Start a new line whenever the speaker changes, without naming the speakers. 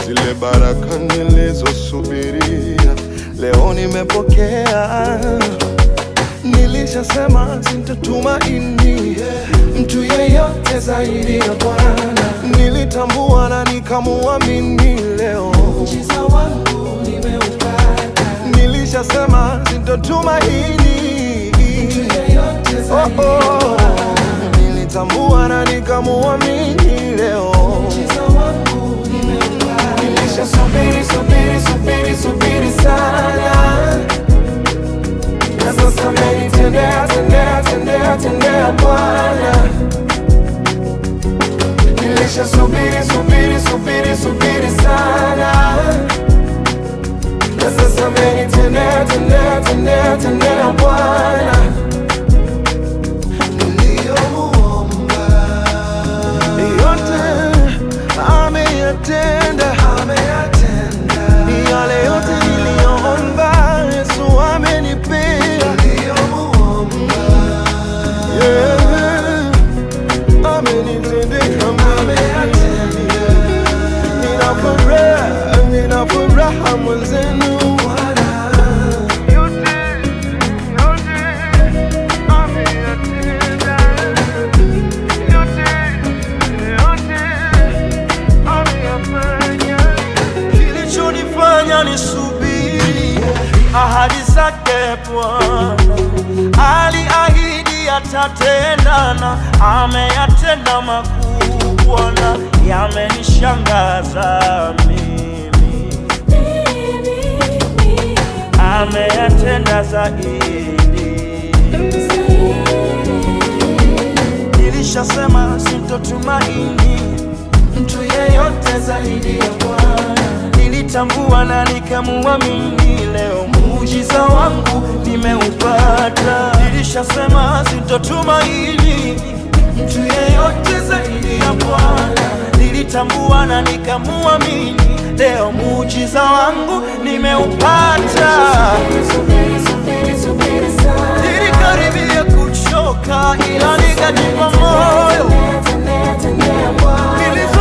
zile baraka nilizosubiria leo nimepokea. Nilishasema sintatumaini mtu yeyote zaidi ya Bwana. Nilitambua na nikamuamini leo
Muujiza wangu nimeupata,
Nilishasema sintatumaini
mtu yeyote
oh,
zaidi ya
oh.
Bwana.
Nilitambua na nikamuamini leo
Muujiza wangu nimeupata,
Nilishasubiri, subiri, subiri, subiri sana na sasa amenitendea, tendea, tendea, tendea Bwana. Nilishasubiri, subiri, subiri, subiri sana na sasa amenitendea, tendea, tendea, tendea Bwana. Niliyomuomba yote ameyatenda, ameyatenda yale yote niliyoomba, Yesu amenipea. Niliyomuomba yeah, amenitendea, ameyatenda. Nina furaha, nina furaha mwenzenu Bwana. Yote, yote ameyatenda. Yote, yote ameyafanya.
Kilichonifanya nisubiri ahadi zake Bwana, aliahidi atatenda na ameyatenda makuu Bwana, yamenishangaza mimi, ameyatenda zaidi. Nilishasema sintotumaini
mtu yeyote zaidi ya Bwana.
nilitambua na nikamuamini, leo muujiza wangu nimeupata. Nilishasema sintotumaini mtu yeyote zaidi ya Bwana, nilitambua na nikamuamini, leo muujiza wangu nimeupata.
Subiri, subiri, subiri sana.
Nilikaribia kuchoka, ila nikajipa moyo
Tendea, tendea, tendea Bwana.
Nili